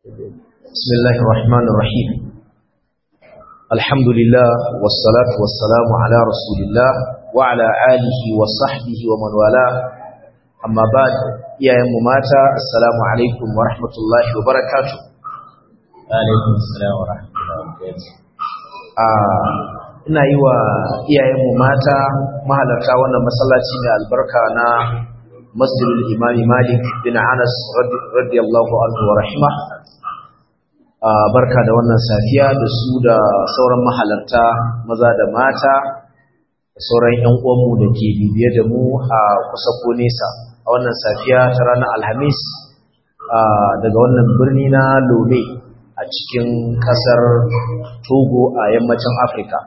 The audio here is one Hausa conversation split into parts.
بسم الله الرحمن الرحيم الحمد لله والصلاة والسلام على رسول الله وعلى آله وصحبه ومن والاه أما بعد يا مماتا السلام عليكم ورحمة الله وبركاته alaikum salam wa rahmatullahi wa barakatuh ina yi wa iyayenmu mata mahalarta wannan masallaci mai albarka na masjidul imami malik bin anas radiyallahu anhu wa rahima barka da wannan safiya da su da sauran mahalarta maza da mata da sauran yan uwanmu da ke bibiye da mu a kusa ko nesa a wannan safiya ta ranar alhamis daga wannan birni na lome a cikin kasar togo a yammacin afirka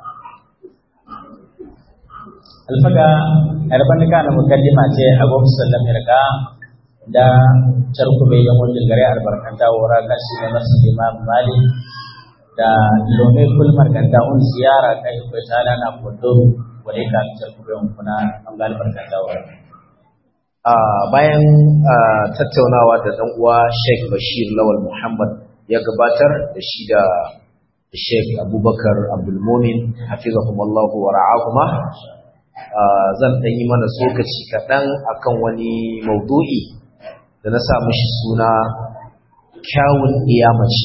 alfaga yarban ka na mukaddima ce a gwamnati sallam yarka da charkube yan wajen gare albarkanta wura kashi na nasu imam mali da lome kul markanta un ziyara kai ko tala na kodo wale ka charkube un kuna an ga albarkanta wura bayan tattaunawa da dan uwa Sheikh Bashir Lawal Muhammad ya gabatar da shi da Sheikh Abubakar Abdulmumin hafizahumullahu wa ra'ahuma zan dan yi mana tsokaci kaɗan akan wani maudu'i da na sa mishi suna kyawun iyamaci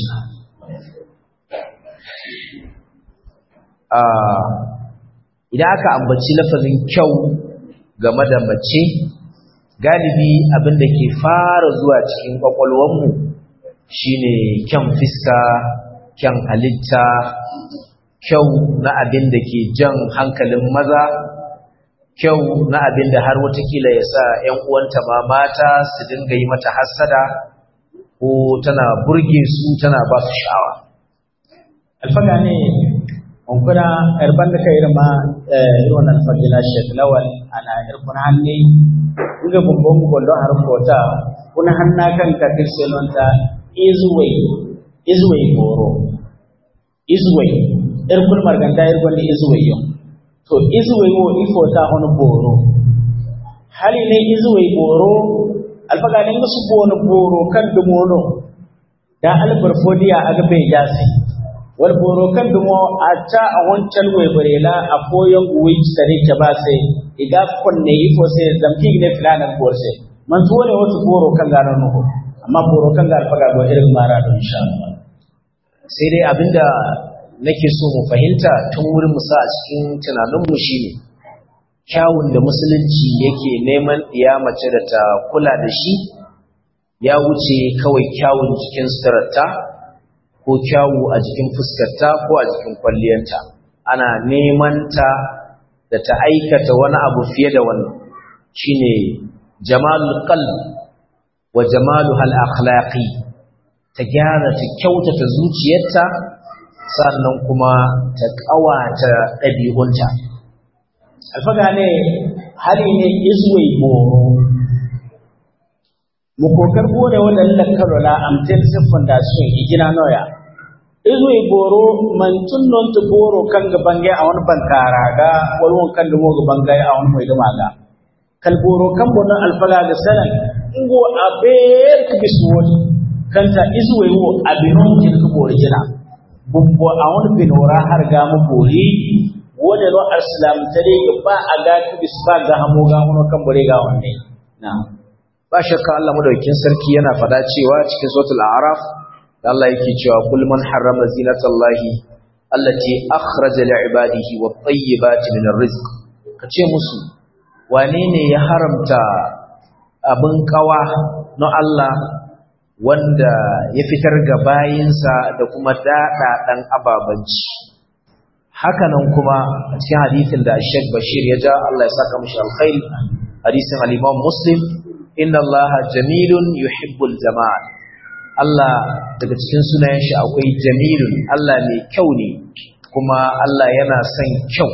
idan aka ambaci lafazin kyau game da mace galibi abin da ke fara zuwa cikin kwakwalwanmu shine kyan fiska kyan halitta kyau na abin da ke jan hankalin maza kyau na abin da har watakila ya sa ‘yan uwanta ma mata su dinga yi mata hassada ko tana burge su tana ba su sha'awa. alfaga ne onkuna yarban da kai irma irin alfagila shek lawal ana irkun hannu inga bumbon gondo har kota kuna hanna kan ka kirselonta izuwai izuwai goro izuwai irkun marganda irkun da izuwai yau to izuwai wo ifo ta hono boro hali ne izuwai boro alfaga ne su bono boro kan dumono da albar fodiya aga bai jasi wal boro kan dumo a ta a wancan wai barela a koyon uwi sare ke ba sai iga kunne ifo sai zamki ne filanan borse man tuwo ne wasu boro kan gano nuhu amma boro kan ga alfaga go irin mara don insha Allah sai dai abinda nake so mu fahimta tun wurin musa a cikin tunaninmu shine kyawun da musulunci yake neman iya mace da ta kula da shi ya wuce kawai kyawun jikin suturarta ko kyawu a jikin fuskarta ko a jikin kwalliyarta ana neman ta da ta aikata wani abu fiye da wannan shine jamalul qalb wa jamaluhal akhlaqi ta gyara ta kyautata zuciyarta sannan kuma ta ƙawata ɗabi'unta. Alfaga ne hali ne izuwai boro. Mukokar bore wannan lakarola amtin siffin da su yi gina noya. Izuwai boro mantun non ta boro kan gaban gai a wani bankara ga walwon kan dumo gaban gai a wani mai duma ga. Kalboro kan bonon alfaga ga sanan ingo a bayar ka bisu wani kanta izuwai wo abinon jirka bori gina. bumbo a wani binora har ga mu bori wani no aslam tare ga ba a ga ku bisba ga hamo ga hono kan bore ga wanne na ba shakka Allah madaukakin sarki yana fada cewa cikin suratul a'raf da Allah yake cewa kul man harrama zinatallahi allati akhraja li ibadihi wat tayyibati min arrizq kace musu wane ne ya haramta abin kawa na Allah wanda ya fitar ga bayinsa da kuma daɗaɗan ababanci hakanan kuma a cikin hadithin da Sheikh Bashir ya ja Allah ya saka mishi alkhairi hadisin al-Imam Muslim inna Allah jamilun yuhibbul jamal Allah daga cikin sunayen shi akwai jamilun Allah mai kyau ne kuma Allah yana son kyau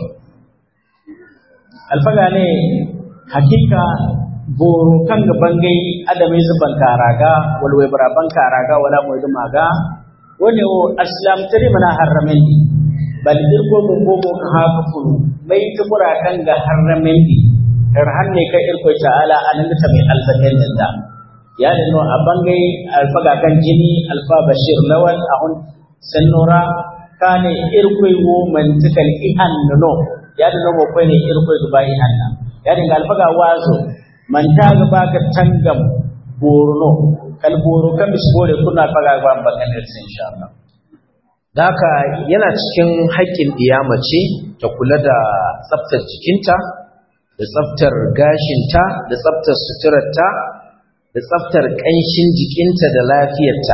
alfaga ne hakika boro kan ga bangai adame su bankaraga walwai bara bankaraga wala mu da maga wani o aslam tare mana haramin di bal dirko mun bomo ka haka furu mai kubura kan ga haramin di har hanne kai irko ta'ala anan da mai albatin da ya da no a bangai alfaga kan jini alfa bashir lawal a hun sannora kane irkoi wo mantikal ihan no ya da no ko ne irkoi ba ihan na ya da alfaga wazo man ta ga baka tangam borno kal boro kan bisbore kuna alfaga ba bangan insha Allah da haka yana cikin haƙƙin mace ta kula da tsaftar jikinta da tsaftar gashinta da tsaftar suturarta da tsaftar ƙanshin jikinta da lafiyarta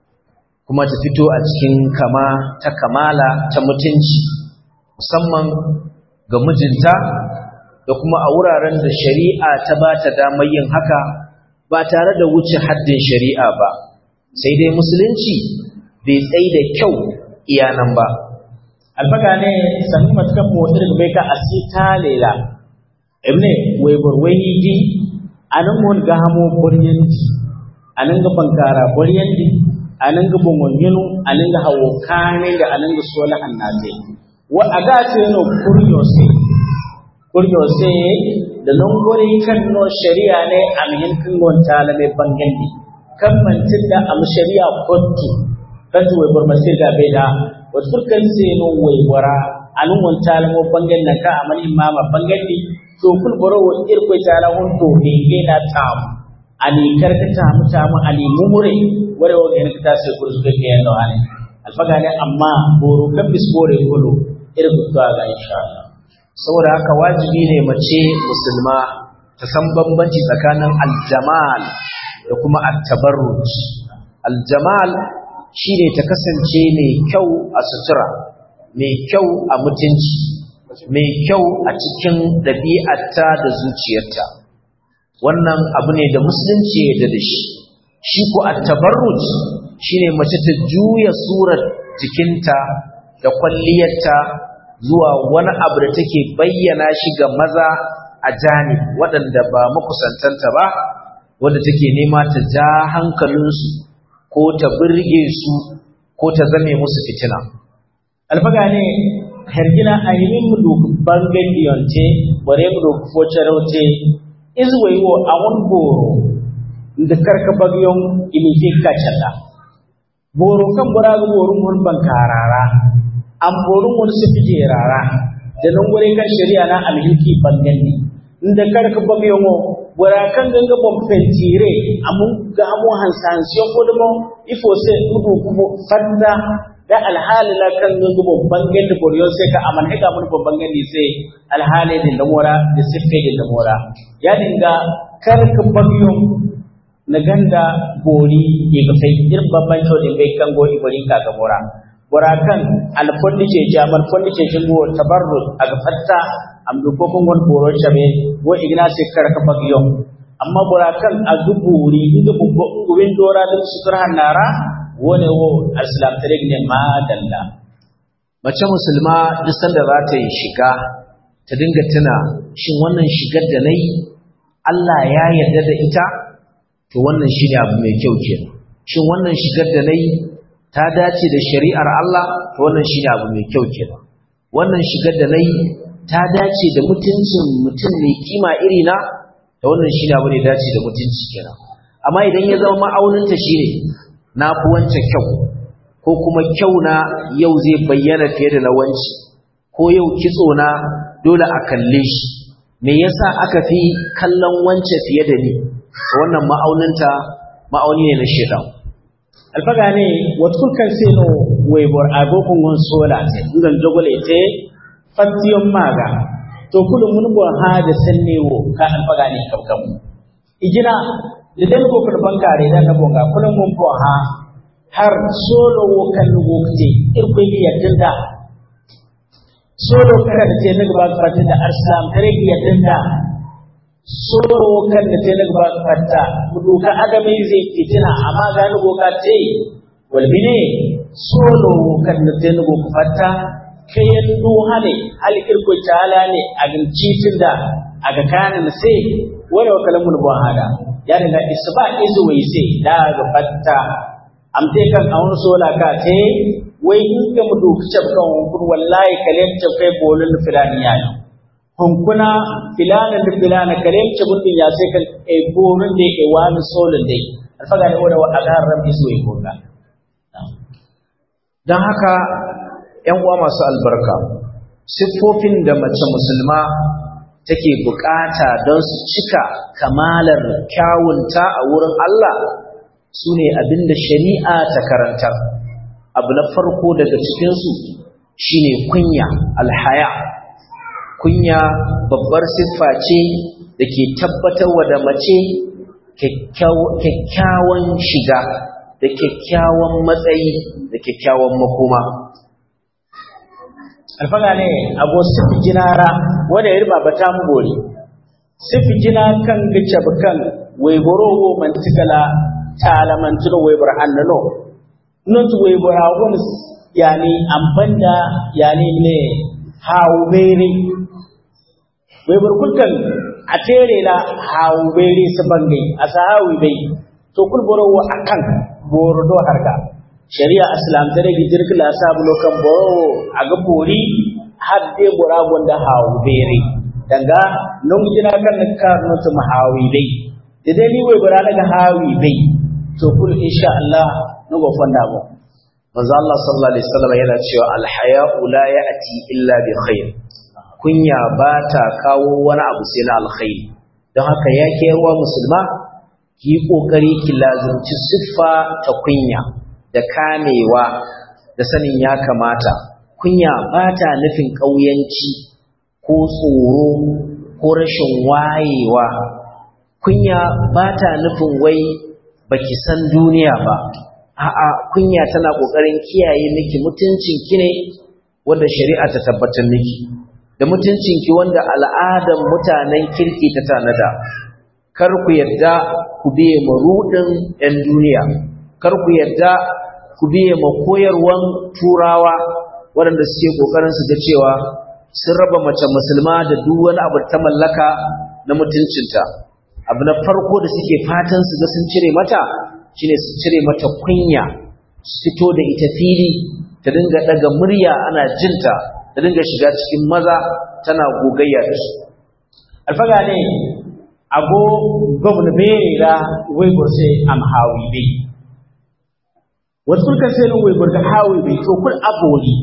kuma ta fito a cikin kama ta kamala ta mutunci musamman ga mijinta da kuma a wuraren da shari'a ta ba ta damar yin haka ba tare da wuce haddin shari'a ba sai dai musulunci bai tsaye da kyau iyanan ba alfaga ne sannu matukan motsi daga bai ka asita lela ibne wai burwai di anan mun ga hamo buryandi anan ga bankara buryandi anan ga bongonyinu anan ga hawo kane da anan ga sola annate wa aga ce no kuryo se kuryo se da non gore kan no shari'a ne amin kin gon talame bangandi kan mantin da am shari'a kottu kan wai bar masir ga bai da wasu furkan sai no wai wara anun gon talamo bangan nan ka amal imama bangandi to kul boro wo irko tala hon to henge na tam ani karka tamu tamu ani mumure wore wo gen ta se kur suke ke no ani alfaga ne amma boro kan bis bore kulu irko to ga insha Allah saboda haka wajibi ne mace musulma ta san bambanci tsakanin aljamal da kuma at-tabarruj aljamal shine ta kasance mai kyau a sutura mai kyau a mutunci mai kyau a cikin ɗabi'arta da zuciyarta wannan abu ne da musulunci ya yarda da shi shi ko at-tabarruj shine mace ta juya surar jikinta da kwalliyarta zuwa wani abu da take bayyana shi ga maza a jani waɗanda ba makusantanta ba wanda take nema ta ja hankalinsu ko ta birge su ko ta zame musu fitina alfaga ne hergina a yi mu duk bangan diyonte bare mu duk focarote izwai wo a wani boro da karka bagyon ilifi kacala boro kan bura ga borun mun bankarara an borun wani su fije rara da nan gure kan shari'a na alhiki bangan ne inda karka bagyon wo bura kan ganga bon fentire amun ga amu hansansiyon ko da mo ifo sai mudu kuma fanda da alhali la kan ngu babban gandi boriyon sai ka aman hika mun babban gandi sai alhali din da mora da siffe din da mora ya dinga kar ka bagiyon na ganda bori ya ga sai ir babban to din bai kan gori bori ka ga mora bora kan alfondi ce jamal fondi ce shingo tabarruz aga fatta am do ko kon boro chabe wo igna sai kar ka bagiyon amma bora kan azuburi inda bubbo win dora da sutur hannara wone wo alislam tare ne ma dalla mace musulma duk sanda za ta yi shiga ta dinga tuna shin wannan shigar da nayi Allah ya yarda da ita to wannan shine abu mai kyau kenan shin wannan shigar da nayi ta dace da shari'ar Allah to wannan shine abu mai kyau kenan wannan shigar da nayi ta dace da mutuncin mutum mai kima iri na to wannan shine abu ne dace da mutunci kenan amma idan ya zama ma'auninta shine na fi wance kyau ko kuma kyau na yau zai bayyana fiye da na wanci ko yau kitso na dole a kalle shi me yasa aka fi kallon wance fiye da ni wannan ma'auninta ma'auni ne na shedan alfaga ne watkul kan seno waibor agokun gon sola te ngan jogole te fatiyon maga to kullum mun bo ha da sannewo ka alfaga ne kabkam ijina da dan ko kurban kare da na bonga kullum mun bo ha har solo wo kan wokte irko bi yadda solo kada da te na gaba fata da arslam kare bi yadda solo wo kan da te na gaba fata muduka adamai zai fitina amma ga ni goka te walbine solo wo kan da te na goka fata kayan duhane hal irko tala ne a gincifin da a ga kanin sai wani wa kalamun buhada ya daga isba izu wai sai da ga fatta amte kan a wani sola ka te wai in ka mu duk cap kan kun wallahi kalem cap kai bolin filani ya yi hunkuna filana da filana kalem ce gudun ya sai kan e borun da e wani solin dai alfaga ne wanda wa agar rabbi so e gona dan haka ƴan uwa masu albarka siffofin da mace musulma take bukata don su cika kamalar kyawunta a wurin Allah su ne abinda shari'a ta karantar abu na farko daga cikinsu shine kunya alhaya kunya babbar siffa ce da ke tabbatarwa da mace kyakkyawan shiga da kyakkyawan matsayi da kyakkyawan makoma alfaga ne abu sifi jinara wanda ya riba bata mu gori sifi jina kan gice bukan waiboro wo mantikala ta'ala mantuno waibar annano not waibar awon yani ambanda yani ne hawbere waibar kulkan a tere la hawbere su bangai a sahawi bai to kul boro wa akan boro do harga shari'a islam tare gi jirki la sabu lokan boro aga bori hadde bora gonda hawbere daga non jina kan ka no to mahawi bai dai ni wai bora daga hawi bai to kul insha Allah no go fanda mu manzo Allah sallallahu alaihi wasallam yana cewa alhaya'u la ya'ti illa bi khair kunya ba ta kawo wani abu sai na alkhairi don haka ya ke ruwa musulma ki yi kokari ki lazimci siffa ta kunya da kamewa da sanin ya kamata kunya ba ta nufin ƙauyanci ko tsoro ko rashin wayewa kunya ba ta nufin wai baki san duniya ba a'a kunya tana kokarin kiyaye miki mutuncin ki ne wanda shari'a ta tabbatar miki da mutuncin ki wanda al'adan mutanen kirki ta tanada kar ku yadda ku biye marudin ɗan duniya kar ku yadda ku biye ma koyarwan turawa waɗanda suke kokarin su ga cewa sun raba mace musulma da duk wani abu ta mallaka na mutuncinta abu na farko da suke fatan su ga sun cire mata shine su cire mata kunya su fito da ita fili ta dinga daga murya ana jinta ta dinga shiga cikin maza tana gogayya da su alfaga ne ago gwamna bera waigur sai am hawi bai wasu kan sai nan waigur da hawi bai to kul aboli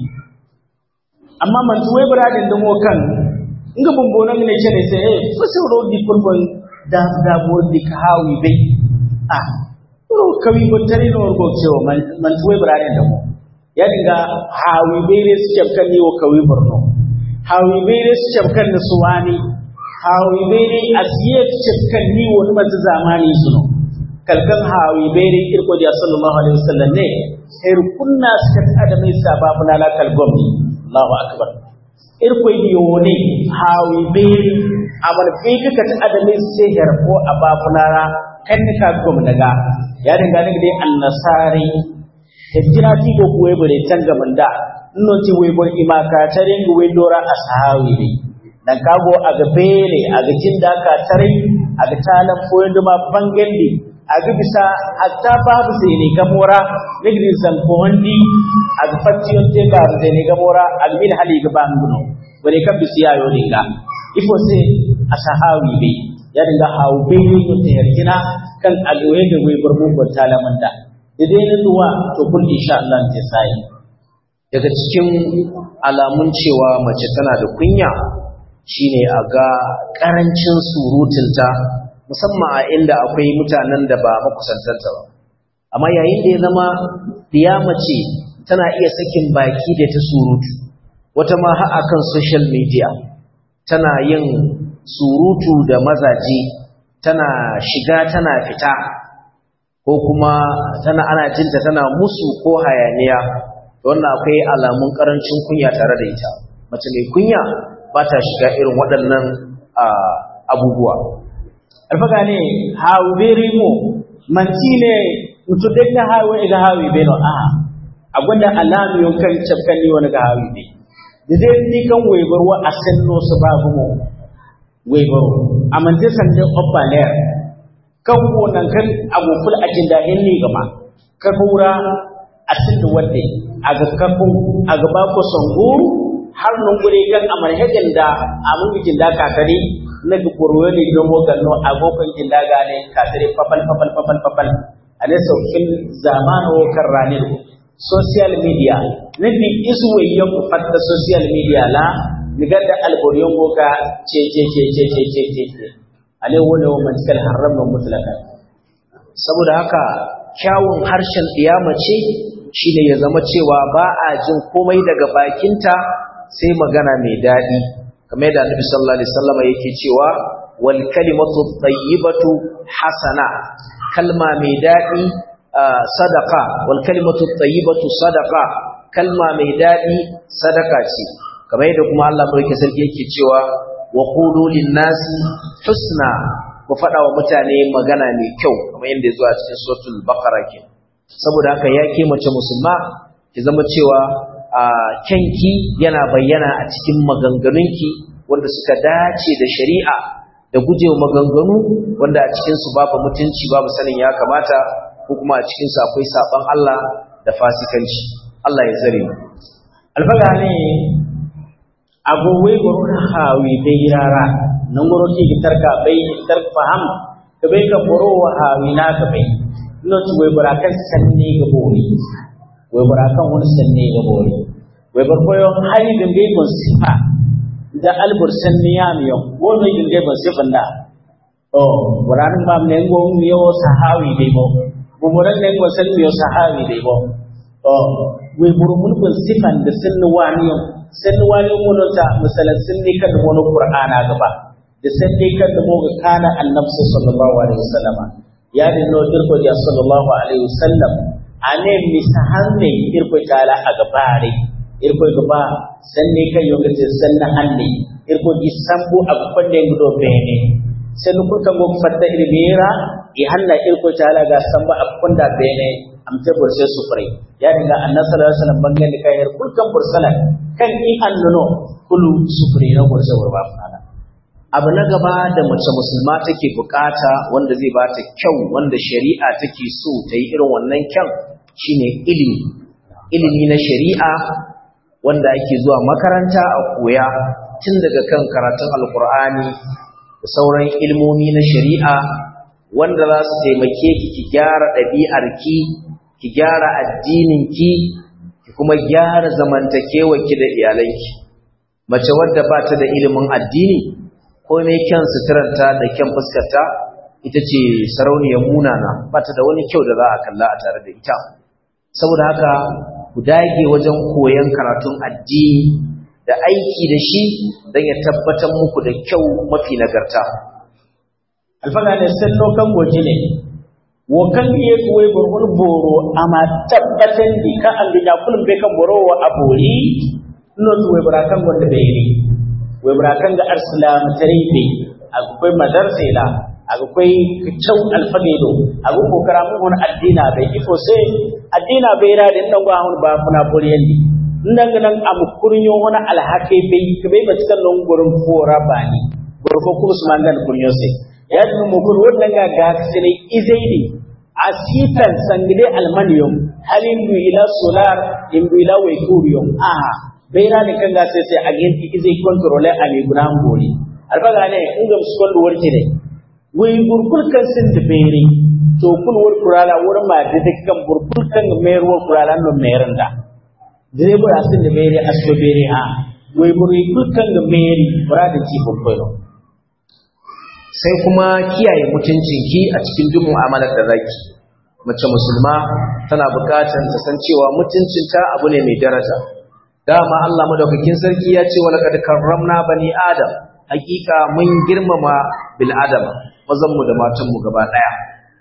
amma man tu waigur adin damo kan inga bumbonan ne ce ne sai eh fasin rodi kurban da da bodi ka hawi bai ah ro kawi ko tare no go cewa man man tuwe burane da mu ya dinga hawi bere su kan ni wo kawi burno hawi bere su kan ni suwani hawi bere asiye su kan ni wo ni mata zamani suno kalkan hawi bere irko da sallallahu alaihi wasallam ne sai kunna suka tada mai sababu na lakal gomni Allahu akbar irko yi ne hawi bere amal bai kaka ta adamai sai yarko a bafunara kan ka gom daga ya dinga daga dai annasari hijira ti go kuwe bare tanga manda no ti we bor imaka tare ngu we dora asahawi ne dan kago aga bere aga jinda ka tare aga talan foyin ma bangendi aga bisa hatta babu sai ne gamora nigri san ko wandi aga fatiyon te ba sai ne gamora aga min hali ga banguno bare ka bisiya yo dinga ifo sai asahawi bai ya dinga hawo bai ne to yarkina kan alwaye da wai bar mugun talaman da idan ne duwa to kun insha Allah ta sai daga cikin alamun cewa mace tana da kunya shine a ga karancin surutunta musamman a inda akwai mutanen da ba makusantanta ba amma yayin da ya zama diya mace tana iya sakin baki da ta surutu wata ma har akan social media tana yin surutu da mazaje tana shiga tana fita ko kuma tana ana jinta tana musu ko hayaniya wannan akwai alamun karancin kunya tare da ita mace mai kunya ba ta shiga irin waɗannan abubuwa alfaga ne hawu beri mu manti ne mutu duk na hawo ga hawi be no a a gwada alamu yon kan cafkan ni wani ga hawi be da dai ni kan waibar wa asallo su babu mu waibar amante sande oppa ler kan wonan kan agoful ajinda hinni gama ka kura asin wadde aga kafu aga ba ko songuru har nun gure kan amar hegin da amun bikin da kakari na guburo ne don mogan no agogon jin da gane kakari papal papal papal papal ane saukin zamanu kan ranin social media nabi isu wayan ku fatta social media la niga da alboriyon boka ce ce ce ce ce ce ce ce ale wani wa mantikal haram na mutlaka saboda haka kyawun harshen ɗiyama ce shine ya zama cewa ba a jin komai daga bakinta sai magana mai daɗi kamar yadda annabi sallallahu alaihi wasallam yake cewa wal kalimatu tayyibatu hasana kalma mai daɗi sadaka wal kalimatu tayyibatu sadaka kalma mai daɗi sadaka ce kamar yadda kuma Allah barke sarki yake cewa wa qulu lin nasi husna ku faɗa wa mutane magana mai kyau kamar yadda ya zo a cikin suratul baqara ke saboda haka ya ke mace musulma ki zama cewa a kyanki yana bayyana a cikin maganganunki wanda suka dace da shari'a da gujewa maganganu wanda a cikinsu babu mutunci babu sanin ya kamata ko kuma a cikinsu akwai saban Allah da fasikanci Allah ya tsare mu alfaga ne agowai guru na hawi bai rara nan guru ki gitar ka bai gitar faham ka bai ka guru wa hawi na ka bai no ci wai barakan sanne ga bori wai barakan wani sanne ga bori wai barkoyo hali dingai gon sifa da albur sanne ya miyo wono dingai gon sifan da oh buranin ba ne ngo miyo sahawi dai bo bumuran ne ngo san miyo sahawi dai bo oh wai burmun gon sifan da sunni waniyo sunni waniyo mun ta misalan sunni kan wani qur'ana gaba da sunni kan da mu ga kana annabi sallallahu alaihi wasallam ya dinno dirko ya sallallahu alaihi wasallam ane misahanne irko tala a gabare irko gaba sanne kan yonga te sanna hanne irko gi sambu a konde ngudo bene sen ko kan go fatta irmira i hanna irko tala ga samba a konda bene am te burse sufre ya dinga annabi sallallahu alaihi wasallam bangen kai ir kul kan bursalan kan i annuno kulu sufre na burse warba fana abu na gaba da mace musulma take bukata wanda zai ba ta kyau wanda shari'a take so ta yi irin wannan kyan shine ilimi ilimi na shari'a wanda ake zuwa makaranta a koya tun daga kan karatun alkur'ani da sauran ilmomi na shari'a wanda za su taimake ki ki gyara ɗabi'arki ki gyara addininki ki kuma gyara zamantakewarki da iyalanki mace wadda ba ta da ilimin addini komai kyan suturarta da kyan fuskarta ita ce sarauniyar munana ba ta da wani kyau da za a kalla a tare da ita saboda haka ku dage wajen koyon karatun addini da aiki da shi don ya tabbatar muku da kyau mafi nagarta alfaga ne sai lokan goji ne wo kan iya kuwai gurgun boro amma tabbatan di ka an bija kullum bai kan boro wa abori no tuwai barakan wanda bai yi wai barakan ga arsalam tarihi akwai madarsa ila akwai kyau alfagedo akwai kokara mun wani addina bai ifo sai addina bai ra da nan gwa ba kuna boriyan di nan nan am kurnyo wani alhake bai bai ba cikin nan gurin fora bani gurfo kuma su mangan kurnyo sai ya dun mu kun wannan ga ga sai izaidi asitan sangide almanium halin du ila solar in du ila wai kuriyum aha bai ra ne kan ga sai sai agenti izai control a ne gudan gori alfaga ne in ga su kwallo warke ne wai burkul kan sin da bere to kul wor kurala wor ma de de kan burkul kan mer wor kurala no merin da dire bura sin da bere aso bere ha wai burkul kan ga meri bura da ci burkul sai kuma kiyaye mutuncinki a cikin duk mu'amalar da zaki mace musulma tana buƙatar ta san cewa mutuncinta abu ne mai daraja dama Allah madaukakin sarki ya ce wala kad karramna bani adam hakika mun girmama bil adam mazan mu da matan mu gaba daya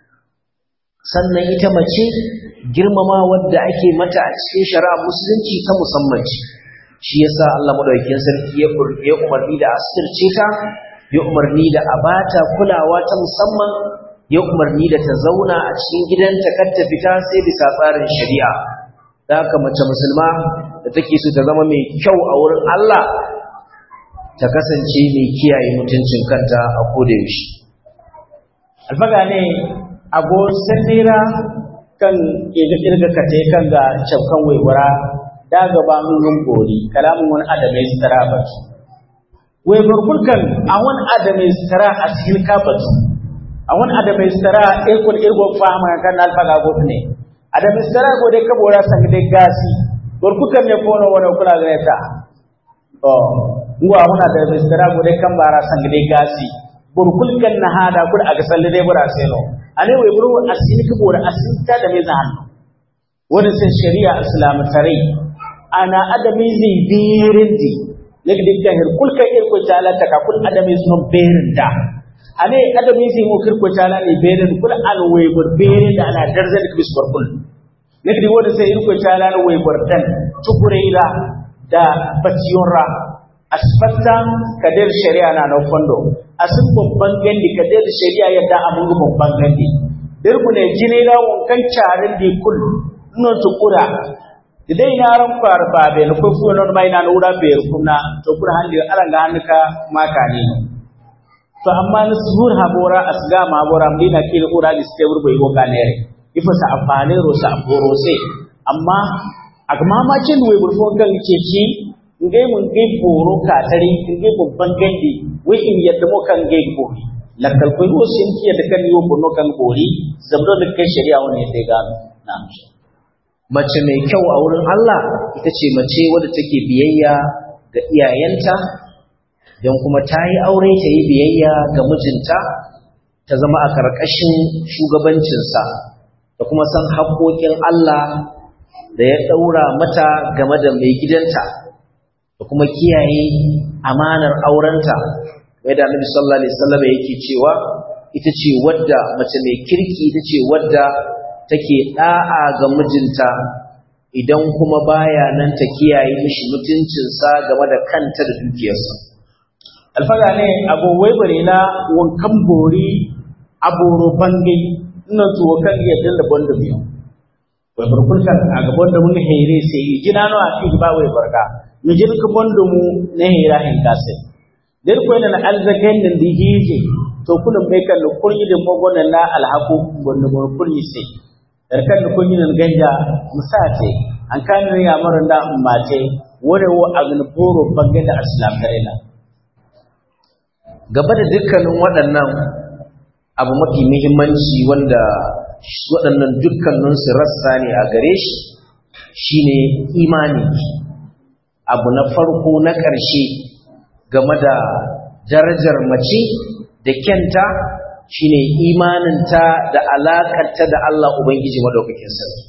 sannan ita mace girmama wadda ake mata a cikin shari'a musulunci ta musamman ce shi yasa Allah madaukakin sarki ya ya umarni da asirce ta ya umarni da abata kulawa ta musamman ya umarni da ta zauna a cikin gidanta kar ta fita sai bisa tsarin shari'a da haka mace musulma da take so ta zama mai kyau a wurin Allah ta kasance mai kiyaye mutuncin kanta a koda yaushe alfaga ne ago sandira kan kirga kirga kate kan ga cafkan waiwara daga ba mun bori kalamun wani adamai stara batu wai barkulkan a wani adamai stara a cikin kabatu a wani adamai stara irkul irgon fahama kan alfaga gobe ne adamai stara go dai kabora sang dai gasi barkulkan ne fono wani kula ga ta to ngwa wani adamai stara go dai kan bara sang dai gasi burkulkan na hada kul aga salle dai bura seno ane wai buru asini kabora asinta da mai zahanno wani sai shari'a islamu tare ana adami zai birin di nake dikkan hir kulka irko tala ta kul adami sun birin da ane adami zai mu kirko tala ne birin kul al waybur birin da ana darza da bis barkul nake wani sai irko tala ne waybur dan tukureila da batiyonra asbatta kadir shari'a na nan fondo asin babban gandi kadir shari'a yadda amun babban gandi dirku ne jini da wankan carin di kul non tukura idai na ran kwar ba be no kofu non mai na ura be kuna to kura handi ala ga hanka maka ne to amma ni zuhur habora asga ma bora mdina kil ura di ste urbo igo kanere ifa sa afane ro sa boro se amma agma ma cin we burfo gan ce ci ngai mun ngai boro ka tare ngai babban gandi wai in yadda mo kan ngai bori lakkal koy o sin ki yadda kan yo bono kan bori zabdo da kai shari'a wani sai ga na'am mace mai kyau a wurin Allah ita ce mace wadda take biyayya ga iyayenta don kuma ta yi aure ta yi biyayya ga mijinta ta zama a ƙarƙashin shugabancinsa da kuma san haƙoƙin Allah da ya ɗaura mata game da mai gidanta da kuma kiyaye amanar aurenta mai da annabi sallallahu alaihi wasallam yake cewa ita ce wadda mace mai kirki ita ce wadda take da'a ga mijinta idan kuma baya nan ta kiyaye mishi mutuncinsa game da kanta da dukiyarsa alfaga ne abu wai bare na wankan bori aboro bangai ina tuwo kan yadda da banda biyu wai barkulkan a gaban da mun here sai jina no a fi ba wai barka mu jin ka banda mu na hira hin kase der ko ina alzakan din di hije to kullum bai kan kuryi da magonan na alhaku banda mu kuryi sai darkan da kunyi nan ganja musate an kan ne ya maran da ummate wore wo agn boro bangai da islam garela gaba da dukkanin waɗannan abu mafi muhimmanci wanda waɗannan dukkaninsu rassa ne a gare shi shine imani abu na farko na ƙarshe game da darajar mace da kyanta shine imaninta da alaƙarta da Allah Ubangiji madaukakin sarki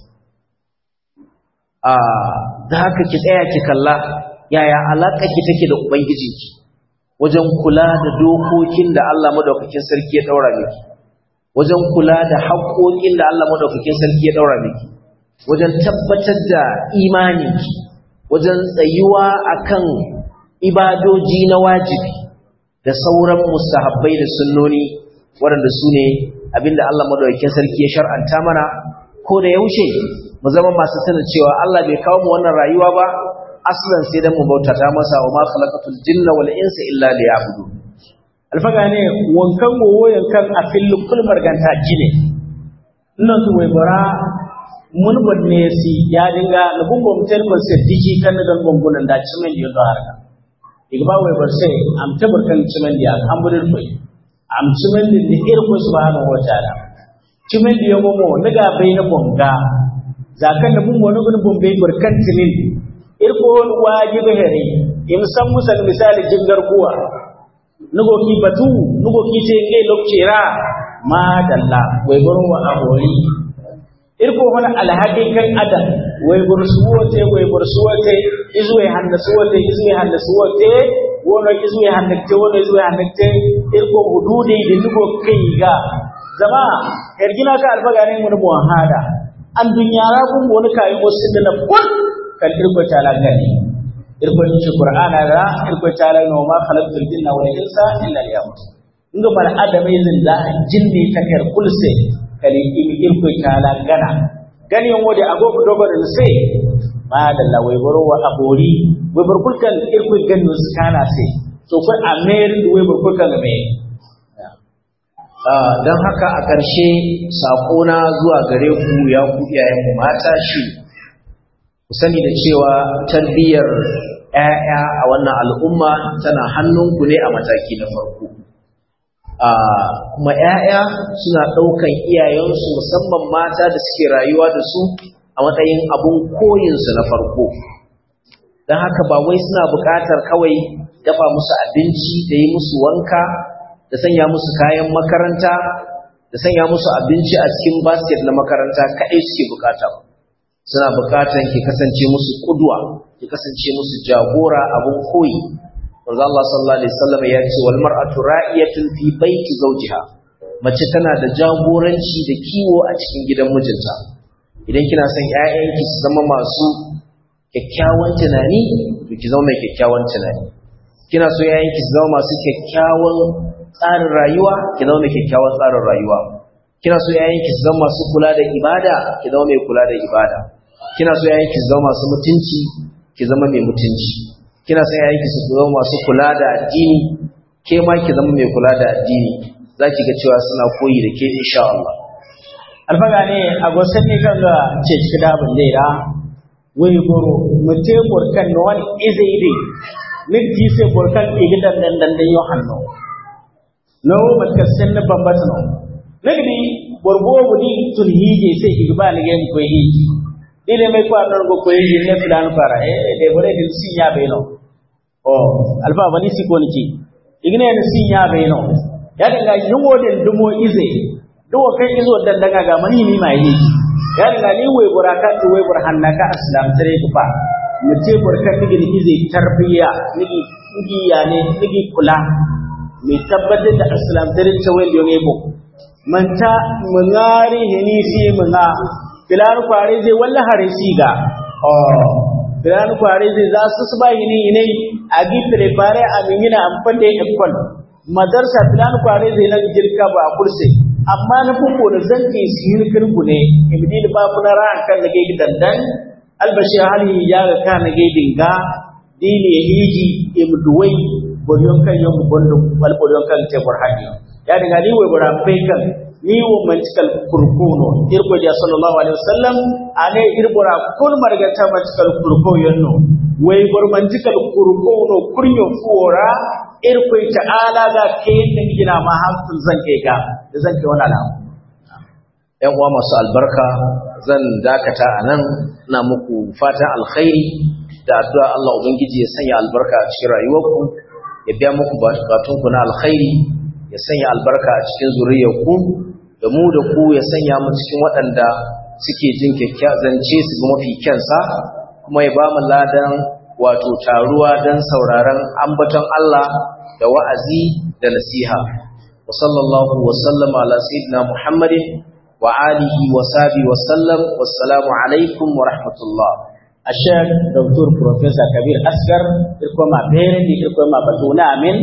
a da haka ki tsaya ki kalla yaya alaƙa ki take da Ubangijinki wajen kula da dokokin da Allah madaukakin sarki ya daura miki wajen kula da haƙoƙin da Allah madaukakin sarki ya daura miki wajen tabbatar da imaninki wajen tsayuwa akan ibadoji na wajibi da sauran mustahabbai da sunnoni waɗanda su ne abinda Allah madaukakin sarki ya shar'anta mana ko da yaushe mu zama masu sanin cewa Allah bai kawo mu wannan rayuwa ba aslan sai dan mu bautata masa wa ma khalaqatul jinna wal insa illa liya'budun alfaga ne wankan wowo yankan a filin kulmar ganta gine nan su wai bara mun bonne si ya dinga na bumbo mutel ko se diji kan da gongunan da cimen da yado harka igba wai bar sai am tabar kan cimen da an burin fai am cimen da da irko subhanahu wa ta'ala cimen da yago mo daga bai na bonga zakan da bumbo na gun bombe barkan tinin irko wajibi here in san musal misali jingar kuwa nugo ki batu nugo ki ce ngai lokcera ma dalla wai gurin wa abori irko wani alhaƙi kan adam wai bursuwote wai bursuwote izuwe handasuwote izuwe handasuwote wono izuwe handakte wono izuwe handakte irko hududi da nugo kai ga zama yargina ka albaga ne mun buwan hada an dunyara kun wani kayan wasu da na kun kan irko talagani irko ci qur'ana da irko tala no ma khalaqtul jinna wal insa illa liya'budun inga bar adamai zin da jinni ta kar kulse kali imi irko tala gana gani yon wode agogo dogon sai ma da la wai boro wa abori wai bar kulkan irko ganno skana sai to ko amer wai bar kulkan me don haka a ƙarshe saƙona zuwa gare ku ya ku iyayenmu mata shi ku sani da cewa tarbiyyar ‘ya'ya a wannan al'umma tana hannunku ne a mataki na farko kuma ‘ya'ya suna ɗaukan iyayensu musamman mata da suke rayuwa da su a matsayin abun koyinsu na farko don haka ba wai suna buƙatar kawai dafa musu abinci da yi musu wanka da sanya musu kayan makaranta da sanya musu abinci a cikin basket na makaranta kaɗai suke buƙata suna buƙatar ki kasance musu ƙudwa ki kasance musu jagora abun koyi manzo Allah sallallahu alaihi wasallam ya ce wal mar'atu ra'iyatun fi baiti zawjiha mace tana da jagoranci da kiwo a cikin gidan mijinta idan kina son ƴaƴanki su zama masu kyakkyawan tunani to ki zama mai kyakkyawan tunani kina so ƴaƴanki su zama masu kyakkyawan tsarin rayuwa ki zama mai kyakkyawan tsarin rayuwa kina so ƴaƴanki su zama masu kula da ibada ki zama mai kula da ibada kina so ƴaƴanki su zama masu mutunci ki zama mai mutunci kina son yayin su zama masu kula da addini ke ma ki zama mai kula da addini zaki ga cewa suna koyi da ke insha Allah alfaga ne a gosan ne kan ga ce ciki da ban da ira wai goro mute burkan no wani izai dai nigi sai burkan igidan dan dan dan yo hanno no matka sen na bambata no nigi borbo budi tun hije sai igba ne ga ko hije ile mai kwa non go ko hije ne filan fara eh de bore din sinya be no o alfa bani si ko ni igne ne sinya be no ya dinga yungo den dumo ize duwo kai izo dan daga ga mani ni mai yi ya dinga ni wai buraka to wai burhanna ka islam tare ku fa mu ce burka nigi ni ize tarbiya nigi nigi ya ne nigi kula mai tabbatar da islam tare ta wai yone bo manta mungari hini si munga filan kware zai wallahi hare siga oh filan kware zai za su su bai ni ne a gi prepare a mingina amfan da ikon madarsa filan kware zai na jirka ba kurse amma na fuko da zanke sihir kirgu ne ibni da babu na ran kan da gai dandan albashi hali ya ga ka na gai dinga dini hiji imduwai boriyon kan yau bondo wal boriyon kan te burhani ya dinga ni wai bura kan ni wo mantikal kurkuno irko ja sallallahu alaihi wasallam ane irbura kul marga ta mantikal kurko yanno wai bor mantikal kurkuno kurnyo fuora irko ta'ala ga kayin da gina ma hankul zan kai ga da zan kai wani alamu ‘yan uwa masu albarka zan dakata a nan na muku fatan alkhairi da addu'a Allah Ubangiji ya sanya albarka a cikin rayuwarku ya biya muku bukatunku na alkhairi ya sanya albarka a cikin zuriyarku da mu da ku ya sanya mu cikin waɗanda suke jin zance su ga mafi kyansa kuma ya ba mu ladan wato taruwa don sauraron ambaton Allah da wa'azi da nasiha wa sallallahu wa sallama ala sayyidina Muhammadin wa alihi wa sahbihi wa sallam wassalamu alaikum wa rahmatullah ashek dr professor kabir asgar irko ma bere di irko ma batuna amin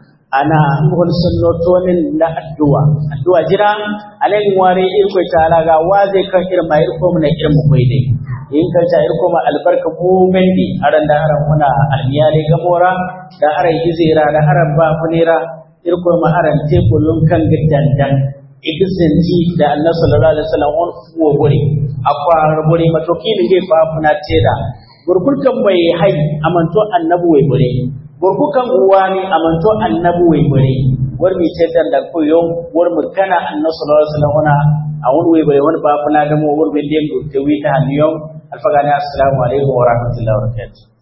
ana ngol sunnotonin na addu'a addu'a jira alen ware irko taala ga waze kan irma irko mun irmu koide in kan ta irko ma albarka mu mendi aran da aran muna almiyale gamora da aran izira da aran ba funira irko ma aran tekulun kan gidandan igisinti da annabi sallallahu alaihi wasallam on fuwo gure akwa gure matoki ne fa funa teda gurgurkan mai hai amanto annabi wai gure gurgukan uwani amanto annabi wai gure war mi tedan da koyo war mu kana annabi sallallahu alaihi wasallam ona a wani wai gure wani ba funa da mu war bin dem do te wi ta haniyo alfagani assalamu alaikum wa rahmatullahi wa barakatuh